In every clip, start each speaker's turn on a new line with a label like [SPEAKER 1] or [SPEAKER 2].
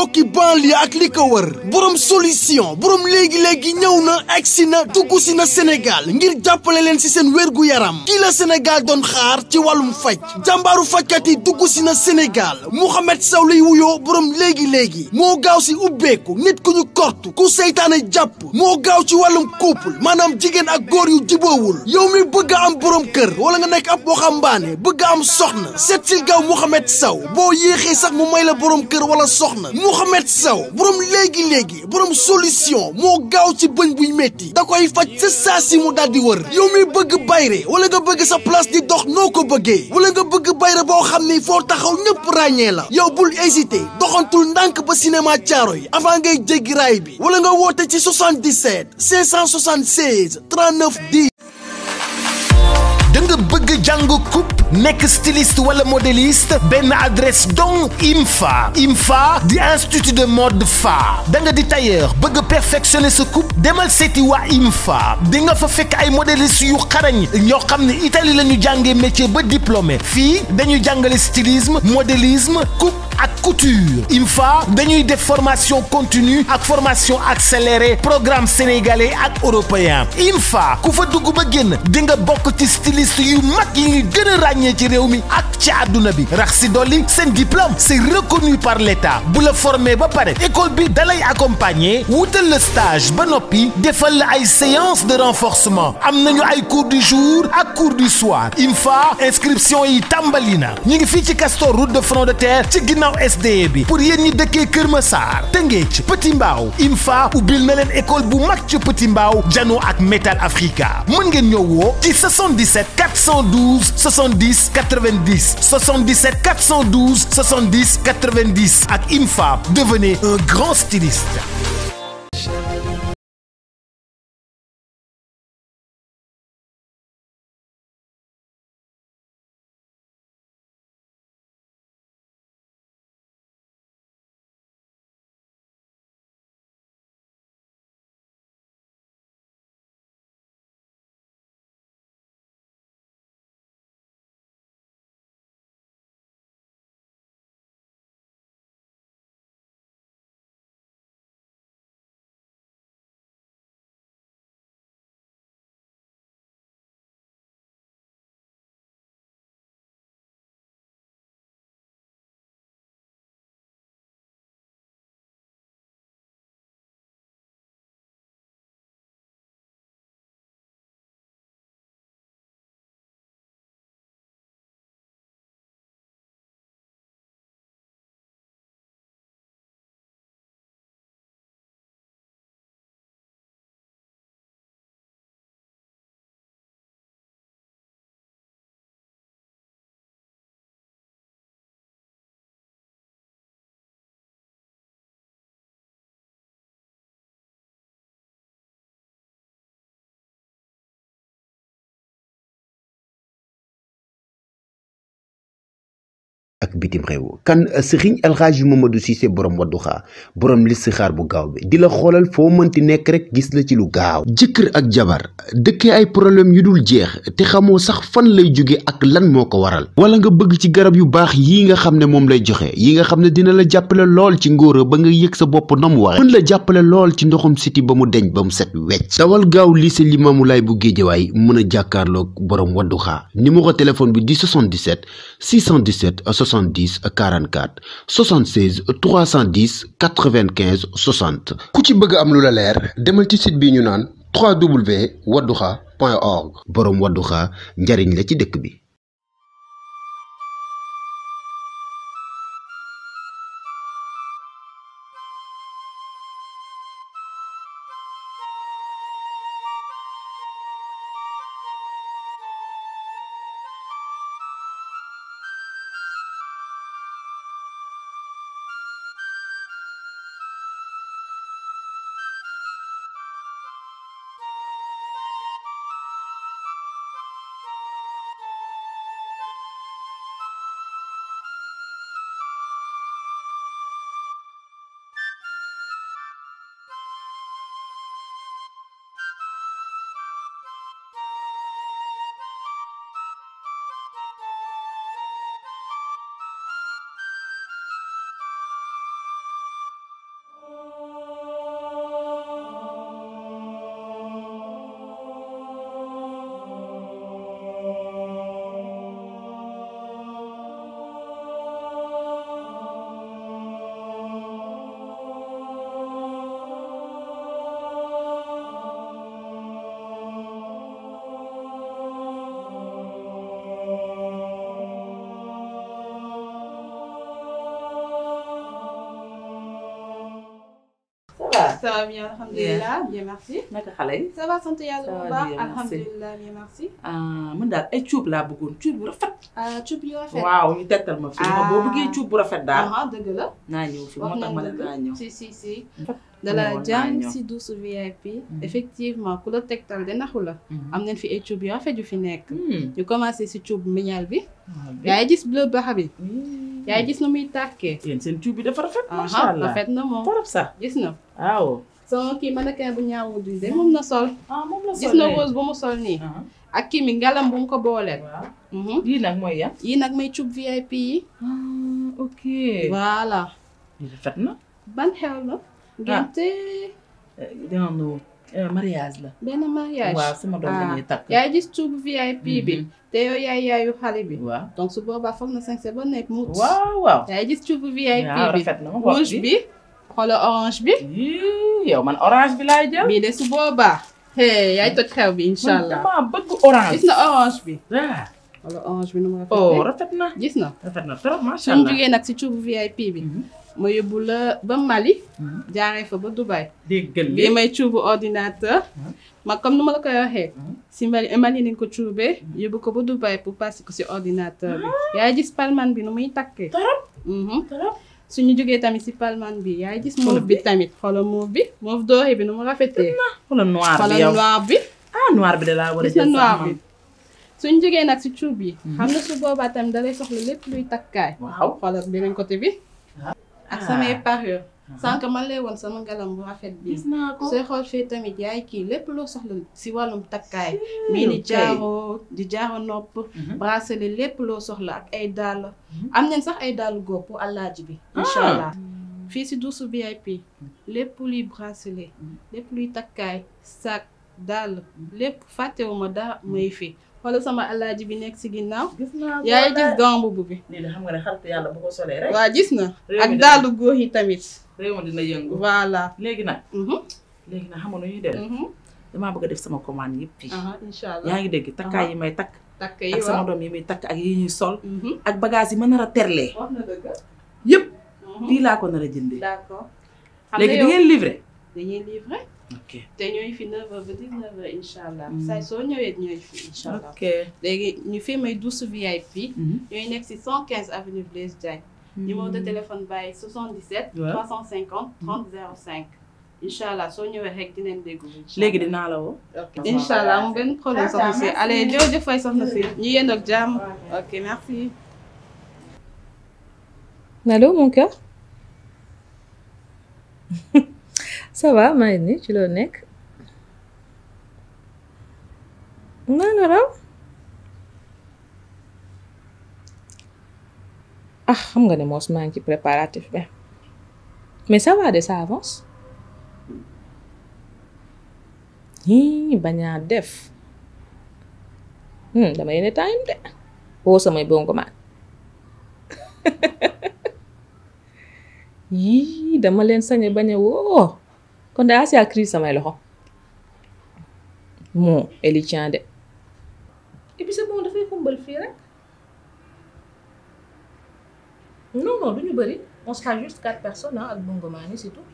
[SPEAKER 1] mbokki banlieue ak li ko wër borom solution borom léegi-léegi ñëw na egsi na dugg si na Sénégal ngir jàppale leen si seen wérgu yaram kii la Sénégal doon xaar ci wàllum faj jàmbaaru fajkat yi dugg si na Sénégal Mouhamed Sow lay wuyoo borom léegi-léegi moo gaaw si ubbeeku nit ku ñu kortu ku seytaane jàpp moo gaaw ci wàllum couple maanaam jigéen ak góor yu jiboowul yow mi bëgg a am borom kër wala nga nekk ab waxambaane bëgg a am soxna seet si gaaw Mouhamed Sow boo yéexee sax mu may la borom kër wala soxna Mouhamed Sow borom léegi-léegi borom solution moo gaaw ci bëñ buy metti da koy faj sa saa si mu daal di wër yow mi bëgg bayre wala nga bëgg sa place di dox noo ko bëggee wala nga bëgg bayre boo xam ni foo taxaw ñëpp ràññee la yow bul hésité doxantul ndànk ba cinéma caaro yi avant ngay jéggi raay bi wala nga woote ci 77 576 39 10
[SPEAKER 2] da nga bëgg jàng coupe nekk styliste wala modéliste benn adresse donc IMFA IMFA di institut de mode fa da nga di tailleur bëgg perfectionner sa coupe demal seeti waa IMFA di nga fa fekk ay modéliste yu xarañ ñoo xam ne Italie la ñu jàngee métier ba diplômé fii dañu jàngale stylisme modélisme coupe ak couture IMFA dañuy def formation continue ak formation accélérée programme sénégalais ak européen IMFA ku fa dugg ba génn di nga bokk ci styliste yu mag yi ngi gën a ràññee ci réew mi ak ci àdduna bi rax si dolli seen diplôme c'est reconnu par l'État bu la formé ba pare école bi dalay accompagner wutal la stage ba noppi defal la ay séance de renforcement am nañu ay cours du jour ak cours du soir IMFA inscription yi tàmbali na ñu ngi fii ci Castor route de front de terre ci ginnaaw SDE bi pour yéen ñi dëkkee Kër Massar Tëngéej Petit Mbaaw IMFA ubbil na leen école bu mag ci Petit Mbaaw Jano ak Metal Africa mën ngeen ñëw woo ci 77 412 70 90 77 412 70 90 ak IMFA devenez un grand styliste.
[SPEAKER 3] ak bitim réew kan Serigne El Hadji Mamadou Cissé borom Wadduha borom listixaar bu gaaw bi di la xoolal foo mënti nekk rek gis la ci lu gaaw jëkkër ak jabar dëkkee ay problème yu dul jeex te xamoo sax fan lay jóge ak lan moo ko waral wala nga bëgg ci garab yu baax yi nga xam ne moom lay joxe yi nga xam ne dina la jàppale lool ci ngóora ba nga yëg sa bopp na mu waxe mën la jàppale lool ci ndoxum siti ba mu deñ ba mu set wecc dawal gaaw lycée Limamoulaye bu Géejawaay mën a jàkkaarloog borom Wadduha numéro téléphone bi di 77 617 70 44 76 310 95 60 ku ci bëgg am lu la leer demal ci site bi ñu naan www.wadduha.org boroom Wadduha njariñ la ci dëkk bi
[SPEAKER 4] va.
[SPEAKER 5] Ça va bien, alhamdulilah. Bien, merci.
[SPEAKER 4] naka xale yi.
[SPEAKER 5] Ça va, sant yàlla
[SPEAKER 4] Ça va
[SPEAKER 5] bu baax.
[SPEAKER 4] bien, merci.
[SPEAKER 5] Alhamdulilah, bien, merci.
[SPEAKER 4] ah man daal ay cuub laa bëggoon cuub bu rafet.
[SPEAKER 5] ah cuub yu rafet.
[SPEAKER 4] waaw ñu tettal ma fii.
[SPEAKER 5] Ah.
[SPEAKER 4] boo bëggee cuub bu rafet daal.
[SPEAKER 5] ah dëgg la.
[SPEAKER 4] naa ñëw fi moo
[SPEAKER 5] wax
[SPEAKER 4] tax ma ne
[SPEAKER 5] nañ
[SPEAKER 4] naa ñëw.
[SPEAKER 5] dëgg. si si si.
[SPEAKER 4] Fat-
[SPEAKER 5] de la
[SPEAKER 4] woon naa
[SPEAKER 5] jàmm
[SPEAKER 4] ñëw.
[SPEAKER 5] si douce VIP. effectivement ku la tegtal de naxu la.
[SPEAKER 4] Mhm.
[SPEAKER 5] am nañ fi ay cuub yu rafet yu fi nekk.
[SPEAKER 4] Hmm.
[SPEAKER 5] ñu commencé si cuub mignal bi.
[SPEAKER 4] waaw bi.
[SPEAKER 5] yaay gis bleu baxa bi.
[SPEAKER 4] Hmm.
[SPEAKER 5] yaay gis na muy tàkkee.
[SPEAKER 4] yéen seen cuub bi dafa rafet. macha
[SPEAKER 5] aha
[SPEAKER 4] allah
[SPEAKER 5] rafet na moom.
[SPEAKER 4] torop sax.
[SPEAKER 5] gis na.
[SPEAKER 4] waaw.
[SPEAKER 5] sama kii mannequin bu ñaawu du de moom na sol.
[SPEAKER 4] ah moom la
[SPEAKER 5] gis na rose bu mu sol nii.
[SPEAKER 4] ah
[SPEAKER 5] ak kii mi ngalam bu mu ko booleel.
[SPEAKER 4] waaw.
[SPEAKER 5] Mhm.
[SPEAKER 4] lii nag mooy yan.
[SPEAKER 5] yii nag may cuub VIP yi.
[SPEAKER 4] ah ok.
[SPEAKER 5] voilà.
[SPEAKER 4] lii rafet na.
[SPEAKER 5] ban xew la. ngénte
[SPEAKER 4] non mariage la.
[SPEAKER 5] benn mariage.
[SPEAKER 4] waaw sama doom la ñuy takk.
[SPEAKER 5] yaay gis cuub VIP bi.
[SPEAKER 4] Mhm.
[SPEAKER 5] te yow yaay yaayu xale bi.
[SPEAKER 4] waaw.
[SPEAKER 5] donc su boobaa foog na sañse ba nekk mut.
[SPEAKER 4] waaw waaw.
[SPEAKER 5] yaay gis cuub VIP
[SPEAKER 4] waaw
[SPEAKER 5] bi.
[SPEAKER 4] rafet na ma xool
[SPEAKER 5] rouge bi. xoolal orange bi.
[SPEAKER 4] Yii, yow man orange bi laay jël.
[SPEAKER 5] bii de su boobaa. hey yaay toj xew bi incha
[SPEAKER 4] man
[SPEAKER 5] allah.
[SPEAKER 4] damaa bëgg orange.
[SPEAKER 5] gis na orange bi.
[SPEAKER 4] ah
[SPEAKER 5] xoolal orange bi nu mu
[SPEAKER 4] oh
[SPEAKER 5] rafetee.
[SPEAKER 4] rafet na.
[SPEAKER 5] gis na.
[SPEAKER 4] rafet na trop macha
[SPEAKER 5] suñ
[SPEAKER 4] allah.
[SPEAKER 5] jugee nag si cuubu VIP bi.
[SPEAKER 4] Mhm.
[SPEAKER 5] ma yóbbu la ba Mali.
[SPEAKER 4] Mhm.
[SPEAKER 5] jaaree fa ba Dubai.
[SPEAKER 4] déggal
[SPEAKER 5] bii
[SPEAKER 4] li.
[SPEAKER 5] may cuubu ordinateur. ma comme nu ma la koy waxee.
[SPEAKER 4] Mhm.
[SPEAKER 5] si Mali Mali nañ ko cuubee. yóbbu ko ba Dubai pour passer ko si ordinateur bi. yaay gis palman bi nu muy takkee.
[SPEAKER 4] Torop.
[SPEAKER 5] Mhm.
[SPEAKER 4] Torop.
[SPEAKER 5] suñu jógee tamit si palman bi yaay gis
[SPEAKER 4] Mauve
[SPEAKER 5] mauve bi tamit xoolal mauve bi. mauve doré bi nu mu rafetee.
[SPEAKER 4] xoolal noir bi
[SPEAKER 5] xoolal
[SPEAKER 4] yow.
[SPEAKER 5] noir bi.
[SPEAKER 4] ah noir bi de laa war a
[SPEAKER 5] gis na
[SPEAKER 4] jël
[SPEAKER 5] noir
[SPEAKER 4] sax
[SPEAKER 5] bi.
[SPEAKER 4] man.
[SPEAKER 5] suñu jógee nag si cuub yi. xam na su boobaa tamit da lay soxla lépp luy takkaay.
[SPEAKER 4] waaw.
[SPEAKER 5] xoolal beneen côté bi. ak
[SPEAKER 4] Ah.
[SPEAKER 5] samay parure. sànq man lay woon sama ngalam bu rafet bi.
[SPEAKER 4] gis naa ko.
[SPEAKER 5] sooy xool fii tamit yaay kii lépp loo soxla si wàllum takkaay. mii ni
[SPEAKER 4] ok.
[SPEAKER 5] jaaro di jaaro nopp.
[SPEAKER 4] Mhm.
[SPEAKER 5] bracelet lépp loo soxla ak ay dàll. am nañ sax ay dàll góor pour àllaaji bi. incha
[SPEAKER 4] Ah.
[SPEAKER 5] allah fii si duusu VIP. lépp luy bracelet. lépp luy takkaay sac dàll lépp fàttewuma dara may fi. xoolal sama àllaaji bi nekk si ginnaaw.
[SPEAKER 4] gis naa ko.
[SPEAKER 5] yaay gis gant bu bi.
[SPEAKER 4] lii de xam nga ne xaritu yàlla bu ko solee rek.
[SPEAKER 5] waa gis na.
[SPEAKER 4] Réew
[SPEAKER 5] ak
[SPEAKER 4] mi de-
[SPEAKER 5] dàllu góor yi tamit.
[SPEAKER 4] réew mi dina yëngu.
[SPEAKER 5] voilà.
[SPEAKER 4] léegi nag.
[SPEAKER 5] Mhm,
[SPEAKER 4] léegi nag xam nga nu ñuy def.
[SPEAKER 5] mhm.
[SPEAKER 4] damaa bëgg a def sama commande yëpp fii.
[SPEAKER 5] aha incha allah.
[SPEAKER 4] yaa ngi dégg takkaay yi may takk.
[SPEAKER 5] takk yi
[SPEAKER 4] ak sama
[SPEAKER 5] waaw.
[SPEAKER 4] doom yi muy takk ak yi ñuy sol.
[SPEAKER 5] Mhm.
[SPEAKER 4] ak bagage yi ma nar a terlee.
[SPEAKER 5] wax na dëgg.
[SPEAKER 4] yëpp
[SPEAKER 5] Mhm.
[SPEAKER 4] fii laa ko nar a jëndee.
[SPEAKER 5] d'accord. xam
[SPEAKER 4] léegi
[SPEAKER 5] nga
[SPEAKER 4] di
[SPEAKER 5] yow
[SPEAKER 4] ngeen livré.
[SPEAKER 5] dañuy livrer
[SPEAKER 4] ok
[SPEAKER 5] te ñooy fi 9h ba 19h incha allah.
[SPEAKER 4] Mm.
[SPEAKER 5] saa soo ñëwee ñooy fi incha allah.
[SPEAKER 4] ok.
[SPEAKER 5] léegi ñu fi may douce VIP.
[SPEAKER 4] Mhm.
[SPEAKER 5] ñooy nekk si 115 avenue Blaise Diagne. numéro de téléphone bàyyi 77.
[SPEAKER 4] Ouais.
[SPEAKER 5] 350 30 05. incha allah soo ñëwee rek dinañ déglu. incha
[SPEAKER 4] léegi
[SPEAKER 5] allah.
[SPEAKER 4] dinaa la woo.
[SPEAKER 5] incha allah mu benn problème soxna si allez jërëjëf fay soxna si ñu yéen ak jàmm. ok merci.
[SPEAKER 6] Allô mon cœur ça va maa ngi nii ci loo nekk naa la raw ah xam nga ne moos maa ngi ci préparatif bi mais ça va de ça avance hii bañaa def hmm, dama yéene time de woo samay bongo maan yii dama leen sañ a bañ a woo kon de Asia crise samay loxo moo Eli Tien de et puis c'est bon dafay xumbal fii rek non non du ñu bëri on sera juste quatre personnes ah ak bongo maa ni c'est tout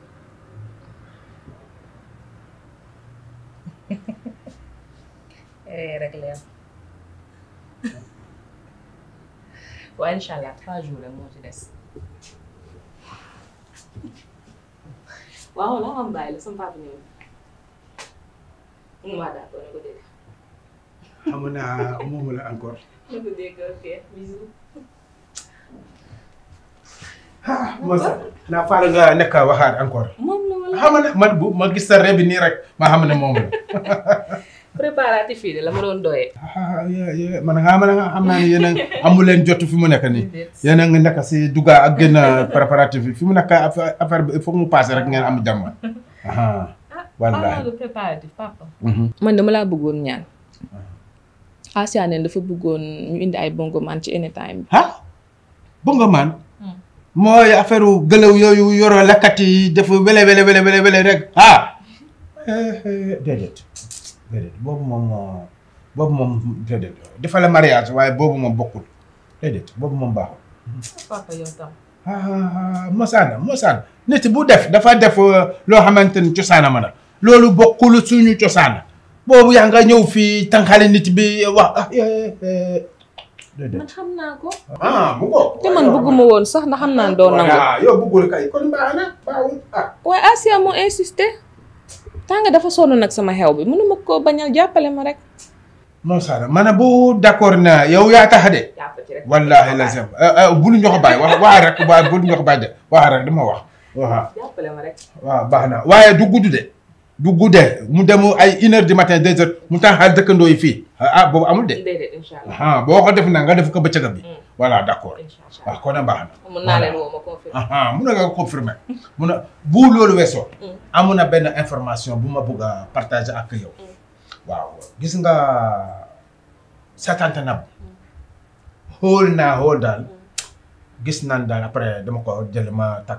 [SPEAKER 6] eh rek leen waaye incha allah trois jours rek moo ci des waaw la am bàyyi la sama papa ñëw waaw d'accord na ko dégg
[SPEAKER 7] xam naa moomu la encore.
[SPEAKER 6] na ko dégg ok bisous
[SPEAKER 7] Moussa naa faral nga nekk waxaat encore.
[SPEAKER 6] moom la wala
[SPEAKER 7] xam ne man bu ma gis sa ree bi nii rek ma xam ne moom la.
[SPEAKER 6] préparatif yi de la ma doon doyee
[SPEAKER 7] ah yeah, yeah. man nga xam ne xam naa ne yéen a amu leen jot fi mu nekk nii. yéen a ngi nekk si dugga ak génn préparatif yi fi mu nekk affaire affaire bi il faut mu passé rek ngeen am jàmm. ah wallaahi.
[SPEAKER 6] de préparatif papa
[SPEAKER 7] Mhm.
[SPEAKER 6] man dama laa bëggoon ñaan Asia ne dafa bëggoon ñu indi ay bongo man ci anytime bi
[SPEAKER 7] ah bongo maan.
[SPEAKER 6] Hmm.
[SPEAKER 7] mooy affaire gëlëw yooyu yoroo lekkat yi def wele wele wele wele wele rek ah. eh, eh, déedéet déedéet boobu moom moo boobu moom déedéet dafa la mariage waaye boobu moom bokkul déedéet boobu moom baaxul.
[SPEAKER 6] papa yow tam
[SPEAKER 7] ah mosaan mosaan nit bu def dafa def loo xamante ni cosaana ma la loolu bokkul suñu cosaan boobu yaa nga ñëw fii tànqale nit bi wax ah déedéet.
[SPEAKER 6] man xam naa ko.
[SPEAKER 7] ah mu ko.
[SPEAKER 6] te man bëgguma woon sax ndax xam naa ne doo nangu.
[SPEAKER 7] voilà yow bëggul kay kon baax na baaxul ah.
[SPEAKER 6] waaye Asia moo insisté. tànga dafa sonn nag sama xew bi mënuma ko bañal jàppale ma rek.
[SPEAKER 7] mosaan man bu d'accord na yow yaa tax de. wallaahi lazim bul ñu ko bàyyi wax wax rek waaye bul ñu ko bàyyi de wax rek dama wax waaw.
[SPEAKER 6] jàppale ma rek.
[SPEAKER 7] waaw baax na waaye du gudd de du guddee mu dem ay une heure du matin deux heures mu taxal dëkkandoo yi fii ah boobu amul de
[SPEAKER 6] déedéet incha allah.
[SPEAKER 7] ah boo ko def na nga def ko bëccëg bi voilà d'accord
[SPEAKER 6] incha allah
[SPEAKER 7] waaw kon nag baax na.
[SPEAKER 6] mun naa leen woo ma confirmer.
[SPEAKER 7] ah mun na nga confirmer mun na bu loolu weesoo. amoon na benn information bu ma bëgg a partager ak yow. waaw gis nga sa tante Nab xool naa xool daal gis naan daal après dama ko jël ma takk.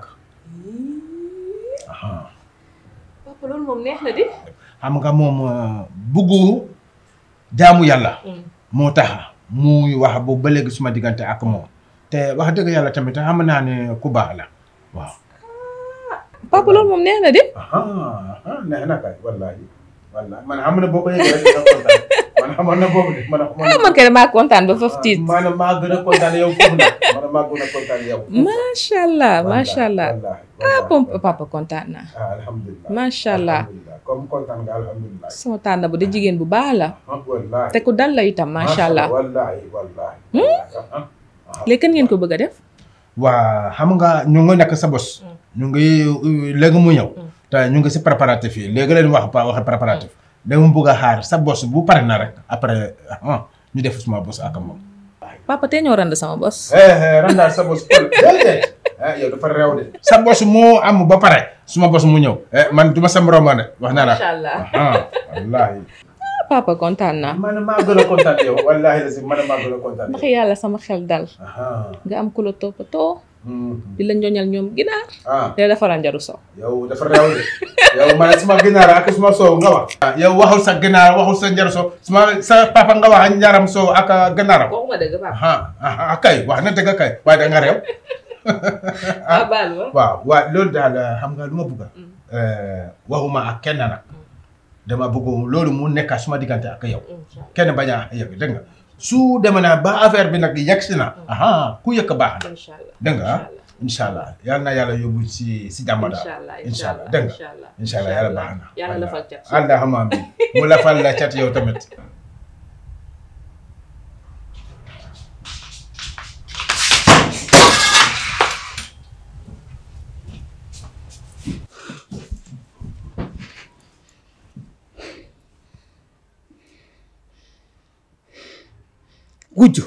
[SPEAKER 7] ah.
[SPEAKER 6] papa loolu moom neex na di.
[SPEAKER 7] xam nga moom buggu jaamu yàlla. moo tax muy wax boobu ba léegi suma diggante ak moom. te wax dëgg yàlla tamit xam naa ne ku baax la waaw.
[SPEAKER 6] papa loolu moom neex na di.
[SPEAKER 7] neex na kay wallaahi wallaahi man xam na boo ko yëgee rek nga kontaan man xamoon na boobu de man.
[SPEAKER 6] ah man kay damaa kontaan ba foofu tiit.
[SPEAKER 7] man maa gën a kontaan yow foofu nag man maa gën a kontaan yow.
[SPEAKER 6] macha allah macha allah. ah pom papa kontaan naa.
[SPEAKER 7] ah alhamdulilah
[SPEAKER 6] macha allah.
[SPEAKER 7] comme kontaan nga alhamdulilah.
[SPEAKER 6] sama tànn bu de jigéen bu baax la.
[SPEAKER 7] wallaahi
[SPEAKER 6] te ku dal la itam macha allah.
[SPEAKER 7] wallaahi wallaahi.
[SPEAKER 6] léegi kan ngeen ko bëgg a def.
[SPEAKER 7] waa xam nga ñu ngi nekk sa bos. ñu ngi léegi mu ñëw. te ñu ngi si préparatif yi léegi leen wax pa waxe préparatif. dama bëgg a xaar sa bos bu pare na rek après ñu def suma bos ak moom.
[SPEAKER 6] papa tey ñoo rand sama bos.
[SPEAKER 7] randaal sa bos pël déedéet yow dafa réew de. sa bos moo am ba pare suma bos mu ñëw. man du ma sa morom de wax naa la.
[SPEAKER 6] macha allah
[SPEAKER 7] wallaahi.
[SPEAKER 6] papa kontaan naa.
[SPEAKER 7] man maa gën a kontaan yow wallaahi la si man maa gën a kontaan
[SPEAKER 6] ndax yàlla sama xel dal. nga am ku la toppatoo. di la njoñal ñoom ginaar.
[SPEAKER 7] ah
[SPEAKER 6] te dafa ranjaru so.
[SPEAKER 7] yow dafa réew de yow man suma ginaar ak suma soow nga wax. yow waxul sa ginaar waxul sa njaru soow suma sa papa nga wax njaram soow ak ginaaram.
[SPEAKER 6] waxuma dëgg papa.
[SPEAKER 7] ah ah kay wax na dëgg kay waaye da nga réew.
[SPEAKER 6] ah baal ma.
[SPEAKER 7] waaw waaw loolu daal xam nga lu ma bëgg waxuma ak kenn nag. dama bëgg loolu mu nekk suma diggante ak yow. kenn bañ a yëg dégg nga su demee na ba affaire bi nag yegg si na. aha ku yëkk baax na.
[SPEAKER 6] incha allah
[SPEAKER 7] dégg nga incha allah yal na yàlla yóbbu si si jàmm daal.
[SPEAKER 6] incha allah
[SPEAKER 7] incha allah dégg nga incha allah yàlla baax na.
[SPEAKER 6] yàlla lafal cat.
[SPEAKER 7] allahumma amiin mu lafal la cat yow tamit.
[SPEAKER 8] wujju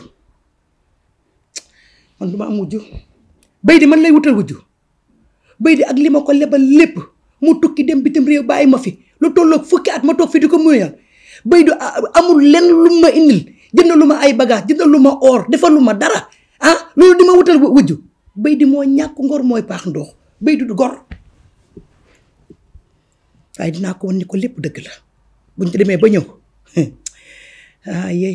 [SPEAKER 8] man du ma am wujju bay di man lay wutal wujju bay di ak li ma ko lebal lépp mu tukki dem bitim réew bàyyi ma fi lu tolloog fukki at ma toog fi di ko muyal bay du amul lenn lu ma indil jënd lu ma ay bagage jënd lu ma or defal lu ma dara ah loolu di ma wutal wujju bay di moo ñàkk ngor mooy paax ndox bay du gor waaye dinaa ko wan ni ko lépp dëgg la buñ ci demee ba ñëw ah yey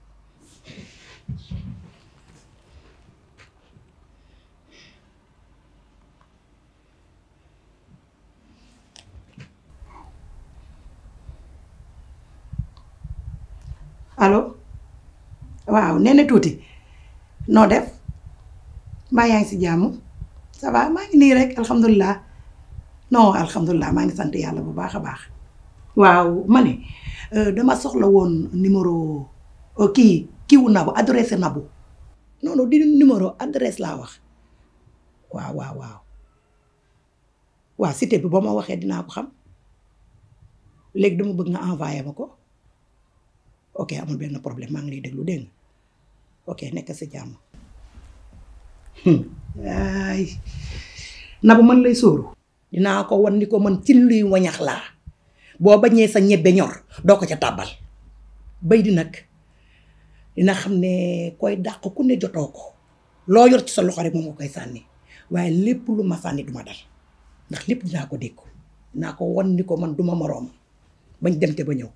[SPEAKER 8] allo waaw nee na tuuti noo def mbaa yaa ngi si jàmm ça va maa ngi nii rek alhamdulilah non alhamdulilah maa ngi sant yàlla bu baax a baax. waaw ma ne dama soxla woon numéro kii kiiwu nabu adresse nabu non non di numéro adresse laa wax waaw waaw waaw waaw cité bi boo ma waxee dinaa ko xam léegi dama bëgg nga envoyé ma ko. ok amul benn problème maa ngi lay déglu dégg nga ok nekk si jàmm ay nabu man lay sóoru dinaa ko wan ni ko man ci luy wañax laa boo bañee sa ñebbe ñor doo ko ca tàbbal bay di nag dina xam ne koy dàq ku ne jotoo ko loo yor ci sa loxo rek moom nga koy sànni waaye lépp lu ma sànni duma dal ndax lépp dinaa ko dégg dinaa ko wan ni ko man duma moroom bañ dem te ba ñëw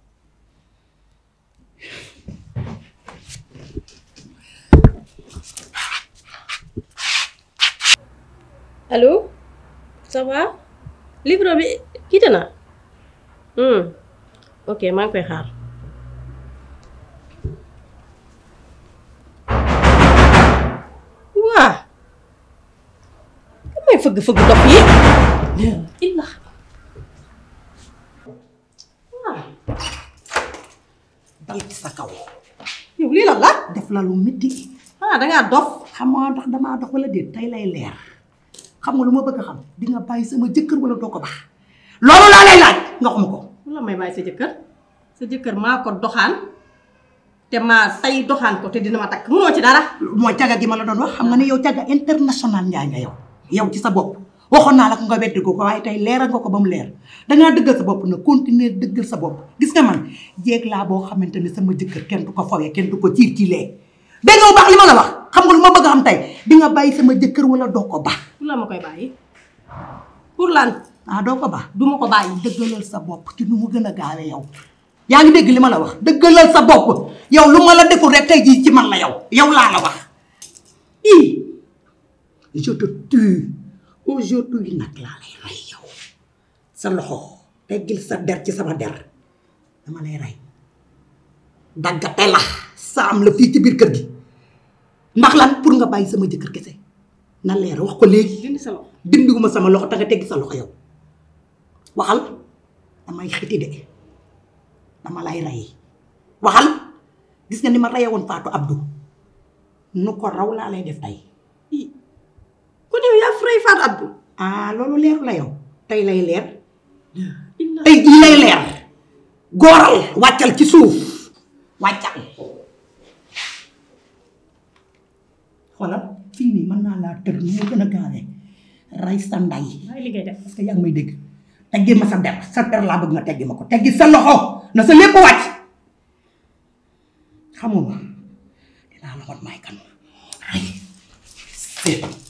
[SPEAKER 9] allo ça va livre bi quitté na hmm ok maa ngi koy xaar waa kan may fëgg fëgg dof yi illa waa
[SPEAKER 8] dal ci sa kaw yow lii la la def la lu métti ah dangaa dof xam nga ndax damaa dof wala déet tey lay leer xam nga lu ma bëgg a xam di nga bàyyi sama jëkkër wala doo ko baax loolu laa lay laaj nga xam ko
[SPEAKER 9] lu la may bàyyi sa jëkkër sa jëkkër maa ko doxaan te maa tay doxaan ko te dina ma takk munoo ci dara
[SPEAKER 8] mooy caga gi ma la doon wax xam nga ne yow caga international njaay nga yow yow ci sa bopp waxoon naa la ko nga weddi ko ko waaye tey leeral nga ko ba mu leer dangaa dëggal sa bopp na continuer dëggal sa bopp gis nga man jéeg laa boo xamante ne sama jëkkër kenn du ko fawee kenn du ko ciir ci lee dégg nga bu baax li ma la wax xam nga lu ma bëgg a xam tey di nga bàyyi sama jëkkër wala doo ko baax
[SPEAKER 9] lu la ma koy bàyyi pour lan
[SPEAKER 8] ah doo ko baax
[SPEAKER 9] du ma ko bàyyi
[SPEAKER 8] dëggalal sa bopp ci nu mu gën a gaawee yow yaa ngi dégg li ma la wax dëggalal sa bopp yow lu ma la deful rek tey jii ci man la yow yow laa la wax i je te tue aujourd'hui nag laa lay rey yow sa loxo teggil sa der ci sama der dama lay rey daggate la saam la fii ci biir kër gi ndax lan pour nga bàyyi sama jëkkër kese na leer wax ko léegi
[SPEAKER 9] dindi sa loxo
[SPEAKER 8] dindiwuma sama loxo te nga teggi sa loxo yow waxal damay xiti de dama lay rey waxal gis nga ni ma reye woon Fatou Abdou nu ko raw laa lay def tey
[SPEAKER 9] ku ne yaa fray Fatou Abdou
[SPEAKER 8] ah loolu leeru la yow tey lay leer tey jii lay leer góoral wàccal ci suuf wàccal xoolal fii nii mën naa laa tër nu mu gën a gaawee rey sa nday
[SPEAKER 9] waaye li ngay def
[SPEAKER 8] parce que yaa ngi may dégg teggi ma sa der sa der laa bëgg nga teggi ma ko teggi sa loxo na sa lépp wàcc xamuma dinaa la wan may kan ay